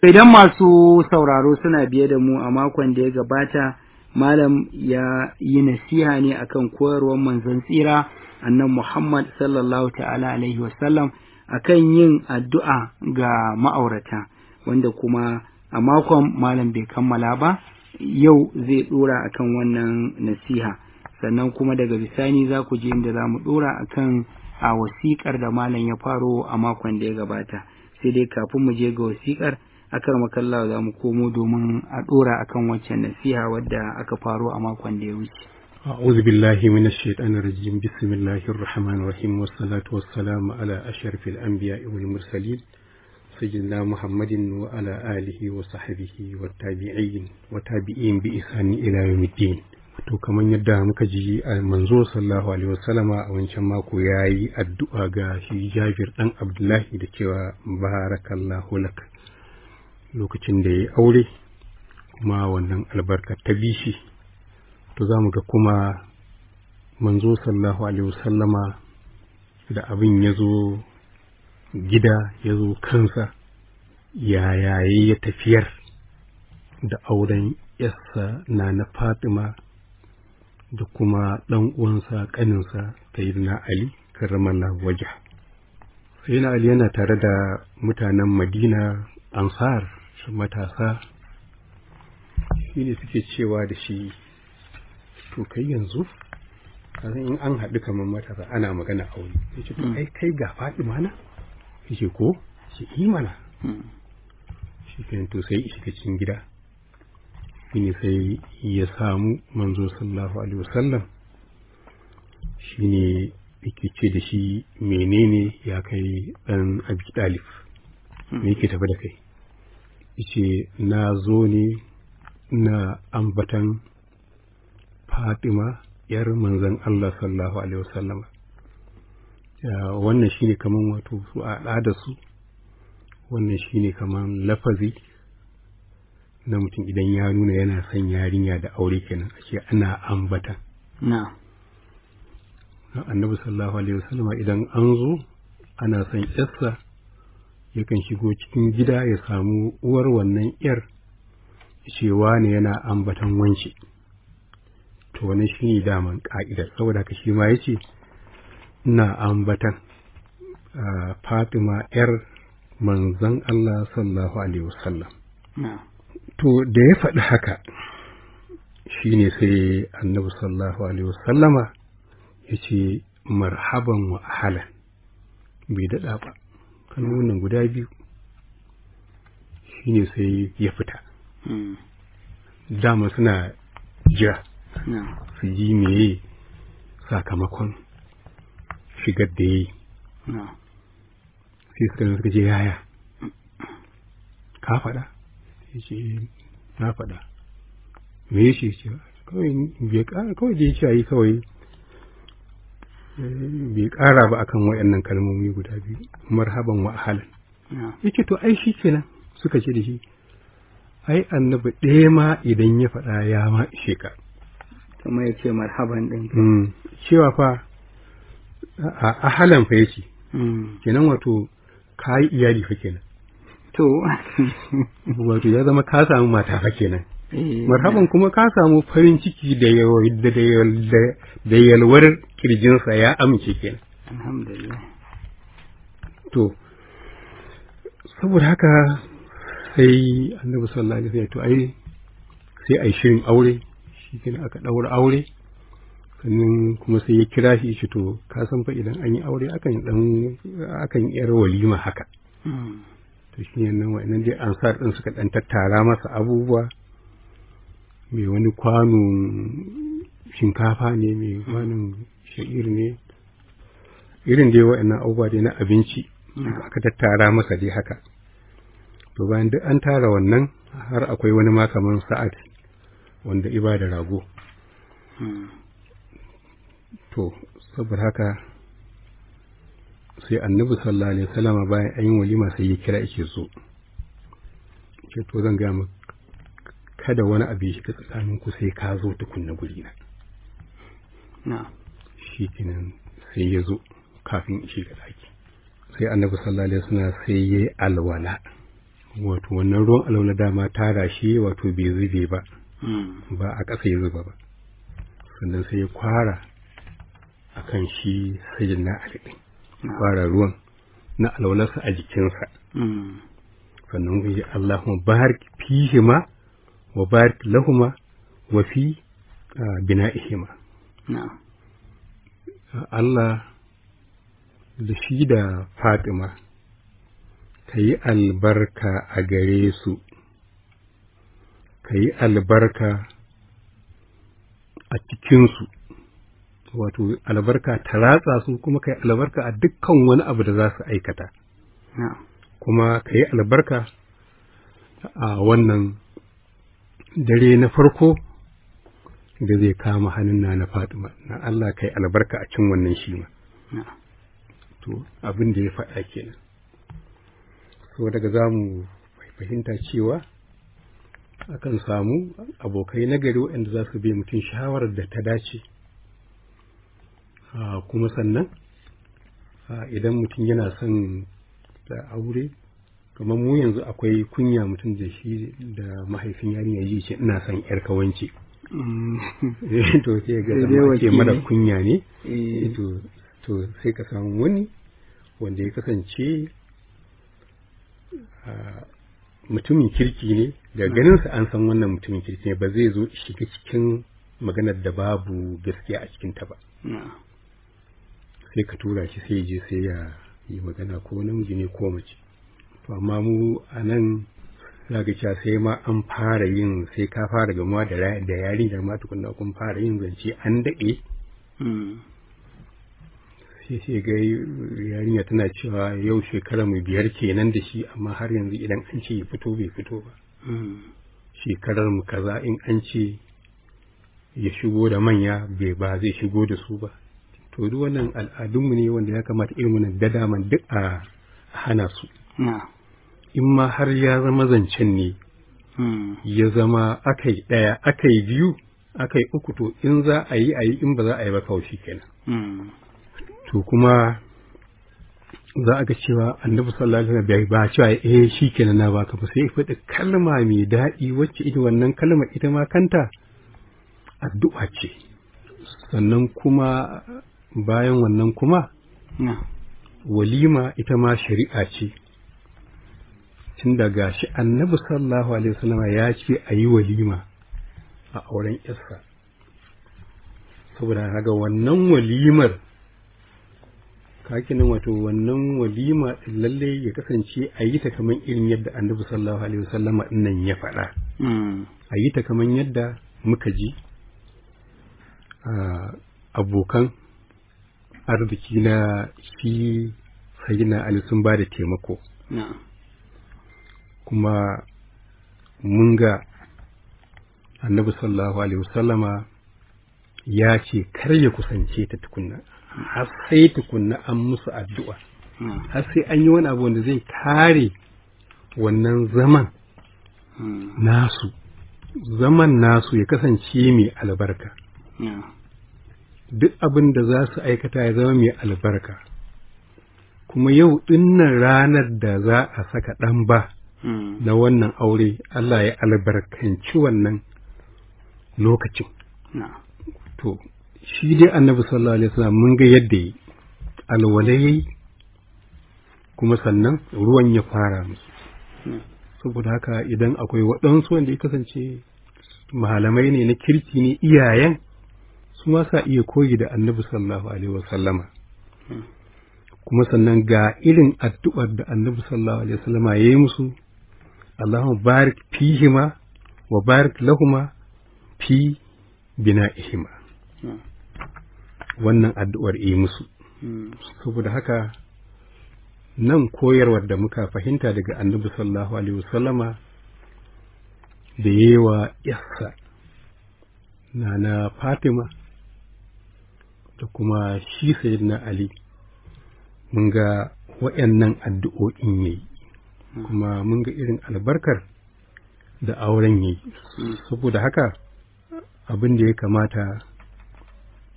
Idan masu sauraro suna biye da mu a makon da ya gabata, Malam ya yi nasiha ne akan koyarwar manzon tsira annan Muhammad sallallahu ta'ala alaihi wasallam akan yin addu'a ga ma'aurata, wanda kuma a makon Malam bai kammala ba, yau zai ɗora akan wannan nasiha. Sannan kuma daga bisani za ku ji inda za mu ɗora akan a wasiƙar da Malam ya faro a makon da ya gabata. Sai dai kafin mu je ga wasiƙar, akar makalla za mu komo domin a ɗora akan waccan nasiha wadda aka faro a makon da ya wuce. أعوذ بالله من الشيطان الرجيم بسم الله الرحمن الرحيم والصلاة والسلام على أشرف الأنبياء والمرسلين سيدنا محمد وعلى آله وصحبه والتابعين وتابعين بإحسان إلى يوم الدين to kamar yadda muka ji a manzo sallallahu alaihi wasallama a wancan mako ya yi addu'a ga shi Jabir dan Abdullahi da cewa barakallahu lak lokacin da ya aure kuma wannan albarka ta bi shi to za mu ga kuma manzo sallallahu alaihi wasallama da abin ya zo gida ya zo kansa yayaye ya tafiyar da auren yassa na na fatima da kuma ɗan uwansa ƙaninsa sayyidina ali karramallahu waja sayyidina ali yana tare da mutanen madina ansar matasa shi ne suke cewa da shi to kai yanzu kasan in an haɗu kamar matasa ana magana aure ya ce to ai kai ga faɗi mana ya ce ko shi yi mana shi ke to sai shiga cikin gida shi ne sai ya samu manzo sallallahu alaihi wasallam shi ne yake ce da shi menene ya kai ɗan abi ɗalif me yake tafi da kai ce na zo ne na ambatan Fatima ‘yar manzan Allah sallallahu Alaihi wasallama. Wannan shi ne kaman wato su a da su, wannan shi ne kaman lafazi na mutum idan ya nuna yana son yarinya da aure kenan ashe ana ambatan. Na. Annabi sallallahu Alaihi wasallama idan an zo ana son ‘yarsa yakan shigo cikin gida ya samu uwar wannan ‘yar cewa ne yana ambatan wance. to wani shi ne daman ƙa'idar saboda haka shi ma ya ce ina ambatan fatima ‘yar manzan Allah sallallahu alaihi wasallam to da ya faɗi haka shi ne sai annabi sallallahu alaihi wasallama ya ce marhaban wa ahalan bai daɗa ba kalmomin guda biyu shi ne sai ya fita dama suna jira su ji meye sakamakon shigar da ya yi sai suka suka je yaya ka faɗa ya ce na faɗa me ya ce kawai bai ƙara kawai da ya ce yi kawai bai ƙara ba akan waɗannan kalmomi guda biyu marhaban wa ahalan ya ce to ai shi kenan suka ce da shi ai annabi ɗaya ma idan ya faɗa ya ma ishe ka kuma ya ce marhaban ɗin cewa fa a halan fa yace kenan wato ka yi iyali fa kenan to wato ya zama ka samu mata fa kenan marhaban kuma ka samu farin ciki da da yalwar kirjinsa ya amince kenan alhamdulillah to saboda haka sai annabi sallallahu alaihi wasallam to ai sai ai shirin aure shi kenan aka ɗaura aure sannan kuma sai ya kira shi shi to ka san fa idan an yi aure akan dan akan yar walima haka to shi ne nan wa'annan dai ansar din suka dan tattara masa abubuwa mai wani kwano shinkafa ne mai kwanon sha'ir ne irin dai wa'annan abubuwa dai na abinci aka tattara masa dai haka to bayan duk an tara wannan har akwai wani ma kaman sa'ad wanda iba da rago to saboda haka sai annabi sallallahu alaihi wasallam bayan an yi walima sai ya kira yake so ce to zan gaya maka kada wani abu ya shiga tsakanin ku sai ka zo tukunna guri na na shi kenan sai ya zo kafin ya shiga daki sai annabi sallallahu alaihi wasallam sai ya yi alwala wato wannan ruwan alaula dama tara shi wato bai zube ba Mm. ba a ƙasa ya zuba ba sannan sai ya kwara a kan shi sajin na alɗin kwara ruwan na alaularsa a jikinsa Mm. sannan ya ce Allahumma barik fihima wa barik lahuma wa fi ah, bina'ihima Na'am. Allah da shi da Fatima ka yi albarka a gare su ka yi albarka a cikinsu wato albarka ta ratsa su kuma ka yi albarka a dukkan wani abu da za su aikata Na'am. kuma ka yi albarka a wannan dare na farko da zai kama hannun na na Fatima na Allah ka yi albarka a cin wannan shi ma Na'am. to abin da ya faɗa kenan so daga za mu fahimta cewa akan samu abokai na gari waɗanda za su bai mutum shawarar da ta dace Ah, kuma sannan ah, idan mutum yana son da aure kamar mu yanzu akwai kunya mutum da shi da mahaifin yarinya ji ce ina son yar kawanci Mm. to sai ga Sai dai zama ake wakili. mara kunya ne Eh, to to sai ka samu wani wanda ya kasance ah, mutumin kirki ne da ganinsa an san wannan mutumin kirki ne ba zai zo shiga cikin maganar da babu gaskiya a cikinta ba Na'am. sai ka tura shi sai ya je sai ya yi magana ko namiji ne ko mace to amma mu a nan za ka cewa sai ma an fara yin sai ka fara gamuwa da ra- da yarinyar ma tukunna kun fara yin zance an daɗe Mm. sai sai ga yarinya tana cewa yau shekara mu biyar kenan da shi amma har yanzu idan an ce ya fito bai fito ba Mm. shekarar mu kaza in an ce ya shigo da manya bai ba zai shigo da su ba to duk wannan al'adunmu ne wanda ya kamata irin wannan dadaman duk a hana su Na'am. in ma har ya zama zancen ne Mm. ya zama akai ɗaya akai biyu akai uku to in za a yi a yi in ba za a yi ba kawai shi kenan Mm. to kuma za a ga cewa annabi sallallahu alaihi wasallam bai ba cewa eh shikenan na baka ba sai ya faɗi kalma mai daɗi wacce ita wannan kalma ita ma kanta addu'a ce sannan kuma bayan wannan kuma Na'am. walima ita ma shari'a ce tun daga shi annabi sallallahu alaihi wasallam ya ce a yi walima a auren yarsa saboda haka wannan walimar kakinin wato wannan walima din lalle ya kasance a yi ta kamar irin yadda annabi sallallahu alaihi wasallam nan ya faɗa Mm. a yi ta kamar yadda muka ji a abokan arziki na shi sayyidina ali sun ba da taimako Na'am. kuma mun ga annabi sallallahu alaihi wasallama ya ce kar ya kusance ta tukunna har sai tukunna an musu addu'a Na'am. har sai an yi wani abu wanda zai kare wannan zaman Mm. nasu zaman nasu ya kasance mai albarka Na'am. duk abin da za su aikata ya zama mai albarka kuma yau dinnan ranar da za a saka ɗan ba Mm. na wannan aure Allah ya albarkanci wannan lokacin Na'am. to shi dai annabi sallallahu alaihi wasallam mun ga yadda yi alwala yayi kuma sannan ruwan ya fara musu Mm. saboda haka idan akwai waɗansu wanda ya kasance malamai ne na kirki ne iyayen su ma sa iya koyi da annabi sallallahu alaihi wasallama Mm. kuma sannan ga irin addu'ar da annabi sallallahu alaihi wasallama ya yi musu Allahumma barik fihima wa barik lahuma fi bina'ihima Mm. wannan addu'ar yi musu Mm. saboda haka nan koyarwar da muka fahimta daga annabi sallallahu alaihi wasallama da yewa yassa na na fatima da kuma shi sayyidina ali mun ga waɗannan addu'o'in yayi kuma mun ga irin albarkar da auren yayi Mm. saboda haka abin da ya kamata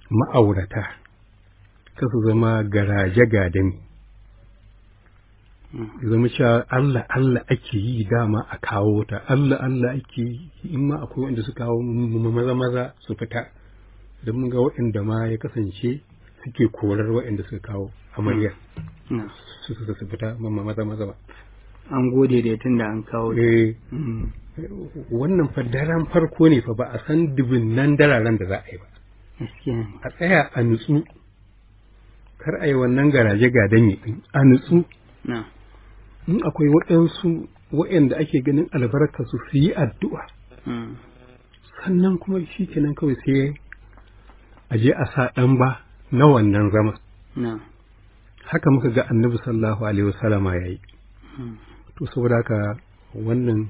ma'aurata ka su zama garaje gadami ya zama cewa Allah Allah ake yi dama a kawo ta Allah Allah ake yi in ma akwai wanda su kawo maza maza su fita don mun ga waɗanda ma ya kasance suke korar waɗanda suka kawo amarya na su su su fita mamma maza maza ba an gode da tun da an kawo ta. eh Mm. wannan fa daren farko ne fa ba a san dubunnan dararen da za a yi ba gaskiya ne a tsaya a nutsu kar a yi wannan garaje ga danye din a nutsu na in akwai waɗansu waɗanda ake ganin albarka su su yi addu'a Mm. sannan kuma shi kenan kawai sai a je a sa ɗan ba na wannan zama na haka muka ga annabi sallallahu alaihi wasallama ya yi Mm. to saboda haka wannan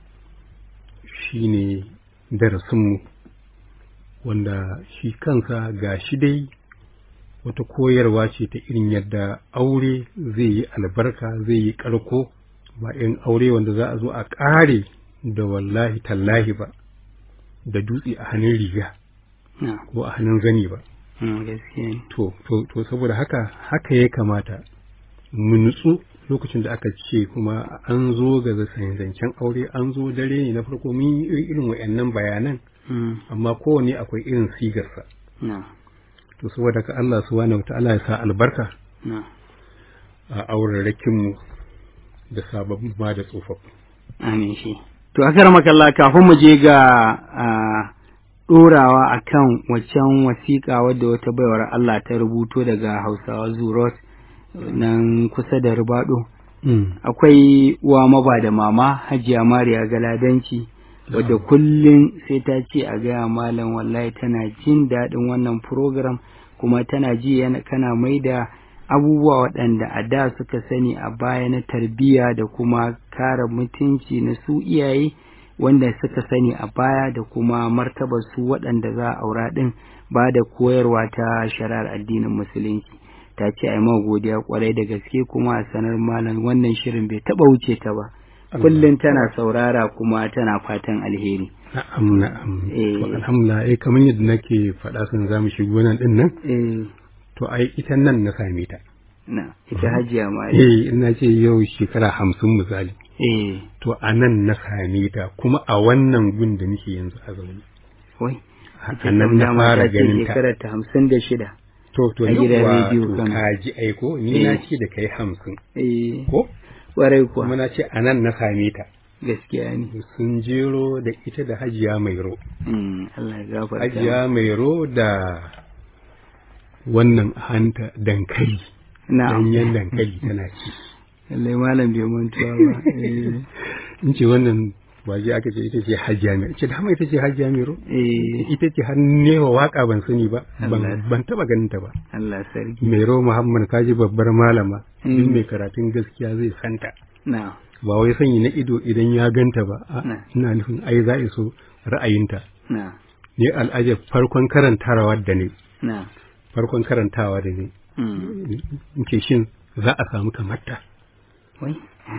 shi ne darasinmu wanda shi kansa ga shi dai wata koyarwa ce ta irin yadda aure zai yi albarka zai yi ƙarko ba in aure wanda za a zo a ƙare da wallahi tallahi ba da dutse a hannun riga na ko a hannun zani ba Mm, gaskiya ne to to to saboda haka haka ya kamata mu nutsu lokacin da aka ce kuma an zo ga zancen aure an zo dare ne na farko mun yi irin wayannan bayanan Mm. amma kowane akwai irin sigarsa na to saboda ka Allah subhanahu wataala ya sa albarka na a aurarrakin mu da sababbin ma da tsofaffi amin shi to akar makalla kafin mu je ga a ɗorawa a kan waccan wasiƙa wadda wata baiwar Allah ta rubuto daga Hausawa Zurot nan kusa da Ribado. Akwai uwa maba da mama Hajiya Mariya Galadanci wadda kullum sai ta ce a gaya malam wallahi tana jin daɗin wannan program kuma tana ji yana kana mai da abubuwa waɗanda a da suka sani a baya na tarbiyya da kuma kare mutunci na su iyaye wanda suka sani a baya da kuma martabar su waɗanda za a aura ɗin ba da koyarwa ta shari'ar addinin musulunci ta ce a yi godiya kwarai da gaske kuma a sanar malam wannan shirin bai taɓa wuce ta ba kullum tana saurara kuma tana fatan alheri na'am na'am Eh. to alhamdulillah eh kamar yadda nake faɗa sun zamu shigo nan din nan eh to ai ita nan na same ta na ita hajiya ma eh ina ce yau shekara hamsin misali eh to a nan na same ta kuma a wannan gun da nake yanzu a zaune wai a nan na fara ganin ta shekarar ta hamsin da shida to to a gidan yawwa rediyo to Kano. ka ji aiko ni na Eh. ce da kai hamsin eh ko kwarai kuma kuwa na ce a nan na same ta gaskiya ne sun jero da ita da hajiya mairo Mm, Allah ya gafarta hajiya mairo da wannan hanta dankali na'am danyen dankali tana ci lallai malam bai mantuwa ba eh in ce wannan waje aka ce ita ce hajiya mairo ce dama ita ce hajiya mairo eh ita ce har newa waka ban sani ba Allah. ban ban taba ganin ta ba Allah sarki mairo muhammad kaji babbar malama Mm. duk mai karatun gaskiya zai santa na ba wai sanyi na ido idan ya ganta ba a Na. ina nufin ai za a so ra'ayinta na ne al'ajab farkon karantawa da ne na farkon karantawa da ne mm. in ce shin za a samu kamar ta wai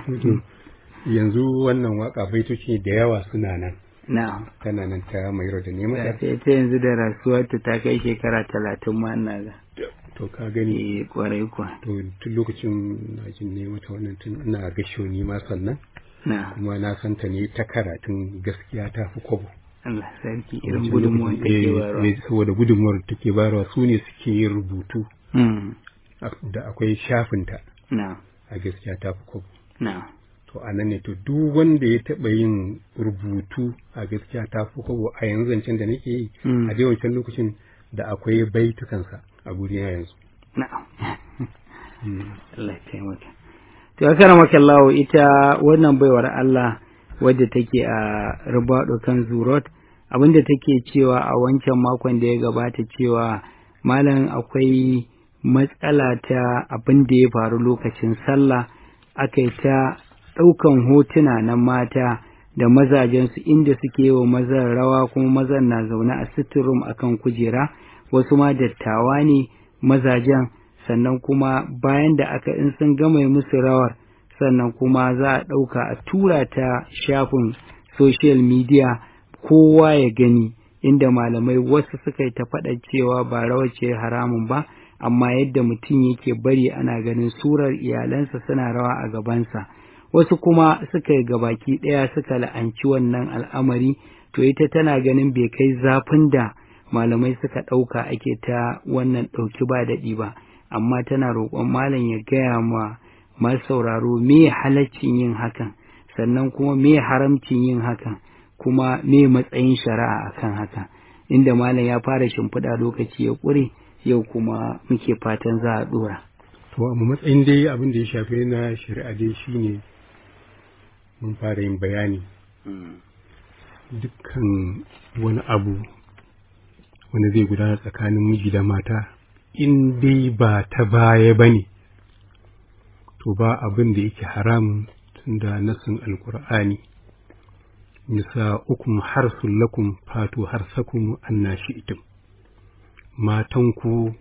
yanzu wannan waka baitoci da yawa suna nan na tana nan ta mairo da neman ta ta yanzu da rasuwarta ta kai shekara talatin ma ina ga to ka gani eh kwarai kuwa to tun lokacin na jin ne mata wannan tun ina gasho ni ma sannan na kuma na santa ne ta karatun gaskiya ta fi kwabo Allah sarki irin Wancan gudunmuwan lokacin, take eh, bayarwa eh, saboda gudunmuwar da take bayarwa su ne suke yin rubutu Mm, a- da akwai shafinta na a gaskiya ta fi kwabo na to a nan ne to duk wanda ya taɓa yin rubutu a gaskiya ta fi kwabo a yanzu zancen da nake yi Mm. a dai wancan lokacin da akwai baitukansa a gurina yanzu na'am Allah ya taimaka to ya kara maka Allah ita wannan baiwar Allah wadda take a rubado kan zurot abinda take cewa a wancan makon da ya gabata cewa malam akwai matsala ta abin da ya faru lokacin sallah aka yi ta ɗaukan hotuna na mata da mazajensu inda suke yi wa mazan rawa kuma mazan na zaune a sitting room akan kujera wasu ma dattawa ne mazajen sannan kuma bayan da aka in sun gama yi musu rawar sannan kuma za a ɗauka a tura ta shafin social media kowa ya gani inda malamai wasu suka yi ta faɗa cewa ba rawar ce haramun ba amma yadda mutum yake bari ana ganin surar iyalansa suna rawa a gabansa wasu kuma suka yi gabaki ɗaya suka la'anci wannan al'amari to ita tana ganin bai kai zafin da malamai suka ɗauka ake ta wannan ɗauki ba daɗi ba amma tana roƙon malam ya gaya ma masu sauraro me halaccin yin hakan sannan kuma me haramcin yin hakan kuma me matsayin shari'a akan haka inda malam ya fara shimfiɗa lokaci ya ƙure yau kuma muke fatan za a ɗora. to a matsayin dai abin da ya shafi na shari'a dai shine mun fara yin bayani dukkan wani abu wanda zai gudana tsakanin miji da mata in dai ba ta baya ba ne to ba abin da yake haramun tunda nasin alkur'ani nisa ukum harsun lakum fatu harsakum annashi itim matanku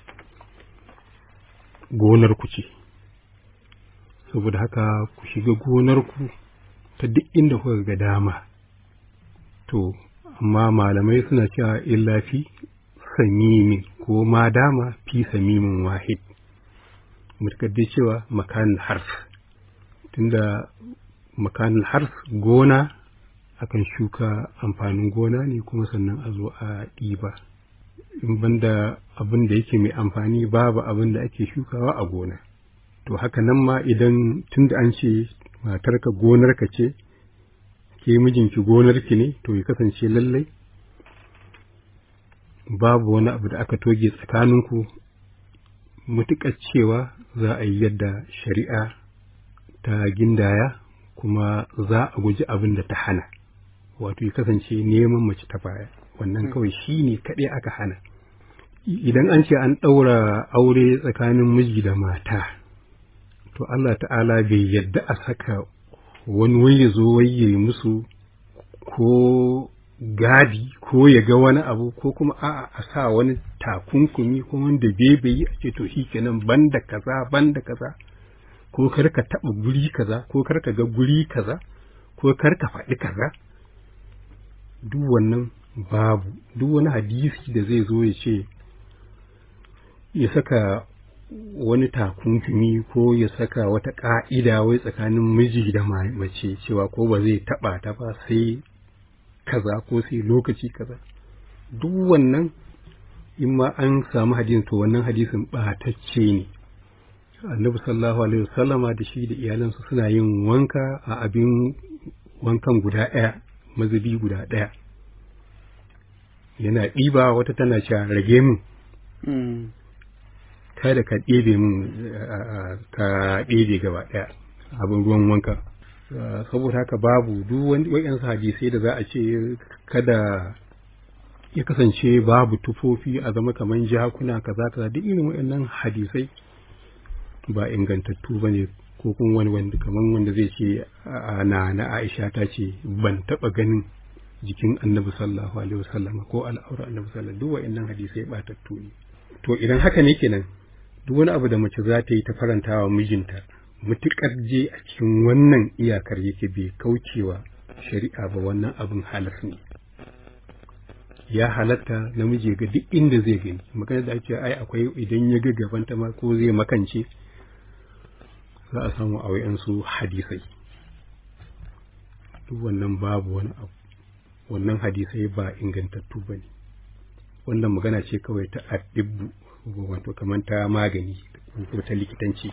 gonarku ce saboda haka ku shiga gonarku ta duk inda kuka ga dama to amma malamai suna cewa illa fi samimin ko ma dama fi samimin wahid mutakaddi cewa makanin hars tunda makanin hars gona akan shuka amfanin gona ne kuma sannan a zo a ɗiba in banda abin da yake mai amfani babu abin da ake shukawa a gona to haka nan ma idan tunda an ce matarka gonarka ce ke mijinki gonarki ne to ya kasance lallai babu wani abu da aka toge tsakaninku mutuƙar cewa za a yi yadda shari'a ta gindaya kuma za a guji abin da ta hana wato ya kasance neman mace ta baya wannan kawai shi ne kaɗai aka hana idan an ce an ɗaura aure tsakanin miji da mata to Allah ta'ala bai yadda a saka wani wai ya zo wai ya musu ko gadi ko ya ga wani abu ko kuma a'a a sa wani takunkumi ko wanda bebe yi a ce to shi kenan banda kaza banda kaza ko kar ka taɓa guri kaza ko kar ka ga guri kaza ko kar ka faɗi kaza duk wannan babu duk wani hadisi da zai zo ya ce ya saka wani takunkumi ko ya saka wata ƙa'ida wai tsakanin miji da mace cewa ko ba zai taɓa ta ba sai kaza ko sai lokaci kaza duk wannan in ma an samu hadisin to wannan hadisin ɓatacce ne annabi sallallahu alaihi wasallama da shi da iyalansa suna yin wanka a abin wankan guda ɗaya mazubi guda ɗaya yana ɗiba wata tana cewa rage min kada ka ɗebe min ka ɗebe gaba ɗaya abin ruwan wanka saboda haka babu duk wani wayansu hadisai da za a ce kada ya kasance babu tufofi a zama kaman jakuna kaza kaza duk irin wayannan hadisai ba ingantattu bane ko kuma wani wanda kaman wanda zai ce na na Aisha ta ce ban taba ganin jikin Annabi sallallahu alaihi wasallam ko al'aura Annabi sallallahu duk wayannan hadisai batattu ne to idan haka ne kenan duk wani abu da mace za ta yi ta farantawa mijinta mutuƙar je a cikin wannan iyakar yake bai kaucewa shari'a ba wannan abin halas ne ya halatta namiji ga duk inda zai gani magana da ake ai akwai idan ya ga gaban ta ma ko zai makance za a samu a wayansu hadisai duk wannan babu wani abu wannan hadisai ba ingantattu ba ne wannan magana ce kawai ta addibbu wato kamar ta magani ko ta likitanci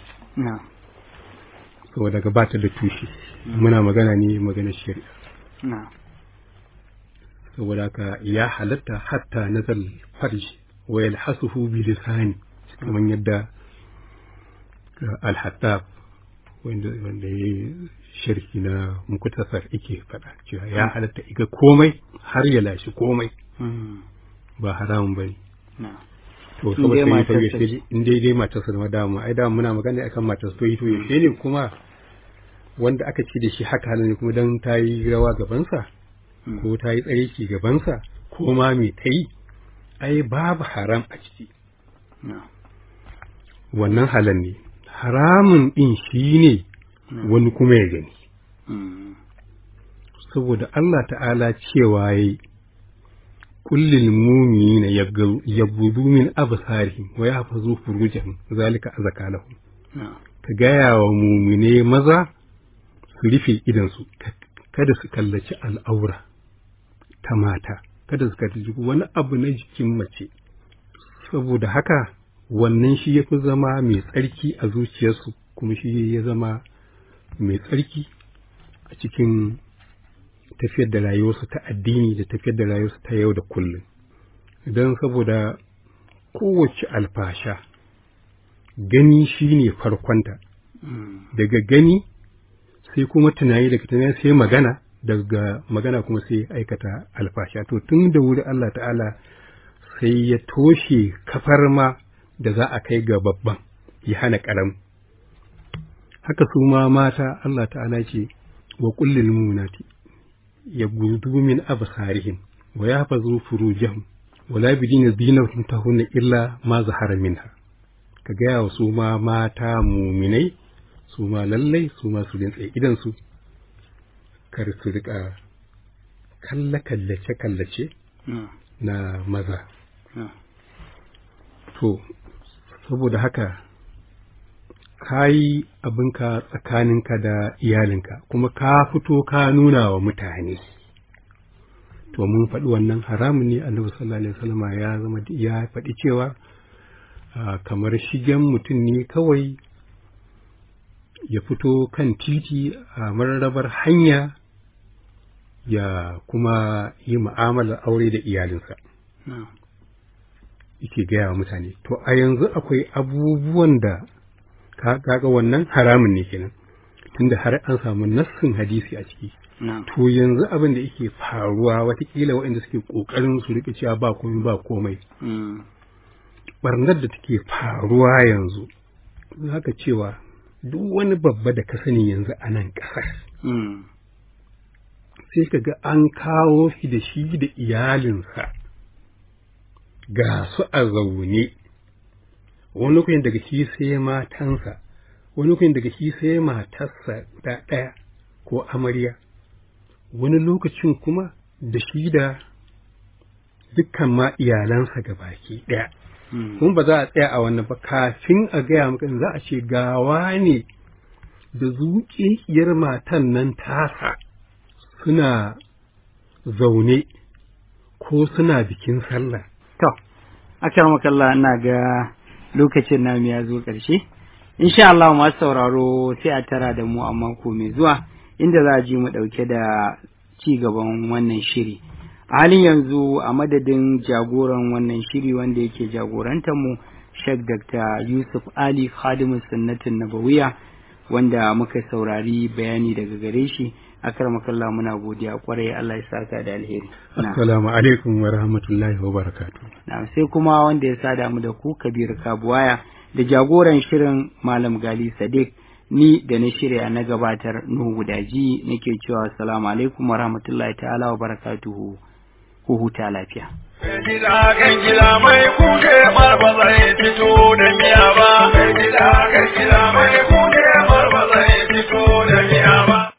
saboda ga bata da tushe muna magana ne magana shari'a saboda haka ya halatta hatta nazal farj wa yalhasuhu bi lisani kamar yadda al-hattab wanda wanda ya sharhi na mukutasar yake faɗa cewa ya halatta iga komai har ya lashi komai ba haramun bane to saboda sai ya yaushe in dai dai matarsa da dama ai dama muna magana akan matarsa to to yaushe ne kuma wanda aka ci da shi haka halin kuma dan ta yi rawa gabansa ko ta yi tsareki gabansa ko ma me ta yi ai babu haram a ciki wannan halan ne haramun din shi ne wani kuma ya gani saboda Allah ta'ala cewa yayi kullil mu'minina yaghuddu min absarihim wa yahfazu furujahum zalika azka lahum ka gaya wa mumine maza su rufe idansu kada su kallaci al'aura ta mata kada su kallaci wani abu na jikin mace saboda haka wannan shi ya fi zama mai tsarki a zuciyarsu kuma shi ya zama mai tsarki a cikin tafiyar da rayuwarsu ta addini da tafiyar da rayuwarsu ta yau da kullum don saboda kowace alfasha gani shi ne farkonta daga gani sai kuma tunani daga tunani sai magana daga magana kuma sai aikata alfasha to tun da wuri Allah ta'ala sai ya toshe kafar ma da za a kai ga babban ya hana ƙaram haka su ma mata Allah ta'ala ce wa kullil munati ya gudu min absarihim wa yahfazu furujahum wala bidina dinahum tahunna illa ma zahara minha ka gaya wa su ma mata muminai su ma lallai su ma su rintse idansu kar su rika kalle-kallace-kallace na maza. To, saboda haka, ka yi abinka tsakaninka da iyalinka, kuma ka fito ka nuna wa mutane. To, mun faɗi wannan haramun ne annabi sallallahu Alaihi wasallama ya zama ya faɗi cewa kamar shigen mutum ne kawai ya fito kan titi a mararrabar hanya ya kuma yi mu'amalar aure da iyalinsa. Yake gaya wa mutane. To, a yanzu akwai abubuwan da kaga wannan haramun ne kenan, tunda har an samu nassin hadisi a ciki. To, yanzu abin da yake faruwa watakila waɗanda suke ƙoƙarin su riƙe cewa ba komai ba komai. Barnar da take faruwa yanzu, haka cewa duk wani babba da ka sani yanzu a nan ƙasar. sai ka ga an kawo shi da shi da iyalinsa ga su a zaune wani lokacin daga shi sai matansa wani lokacin daga shi sai matarsa da ɗaya ko amarya wani lokacin kuma da shi da dukkan ma iyalansa ga baki ɗaya kuma ba za a tsaya a wannan ba kafin a gaya maka za a ce gawa ne da zuƙiyar matan nan tasa suna zaune ko suna bikin sallah. To, akar makalla ina ga lokacin namu ya zo ƙarshe. Insha Allah masu sauraro sai a tara da mu a mako mai zuwa inda za a ji mu ɗauke da ci gaban wannan shiri. A halin yanzu a madadin jagoran wannan shiri wanda yake jagorantar mu Sheikh Dr. Yusuf Ali Khadimu Sunnatin Nabawiya wanda muka saurari bayani daga gare shi. akramakallah muna godiya kwarai Allah ya saka da alheri assalamu alaikum wa rahmatullahi wa barakatuh na sai kuma wanda ya sada mu da ku Kabir Kabuwaya da jagoran shirin Malam Gali Sadiq ni da na shirya na gabatar Nuhu Gudaji nake cewa assalamu alaikum wa rahmatullahi ta'ala wa barakatuhu ku huta lafiya Gida kan gida mai kuke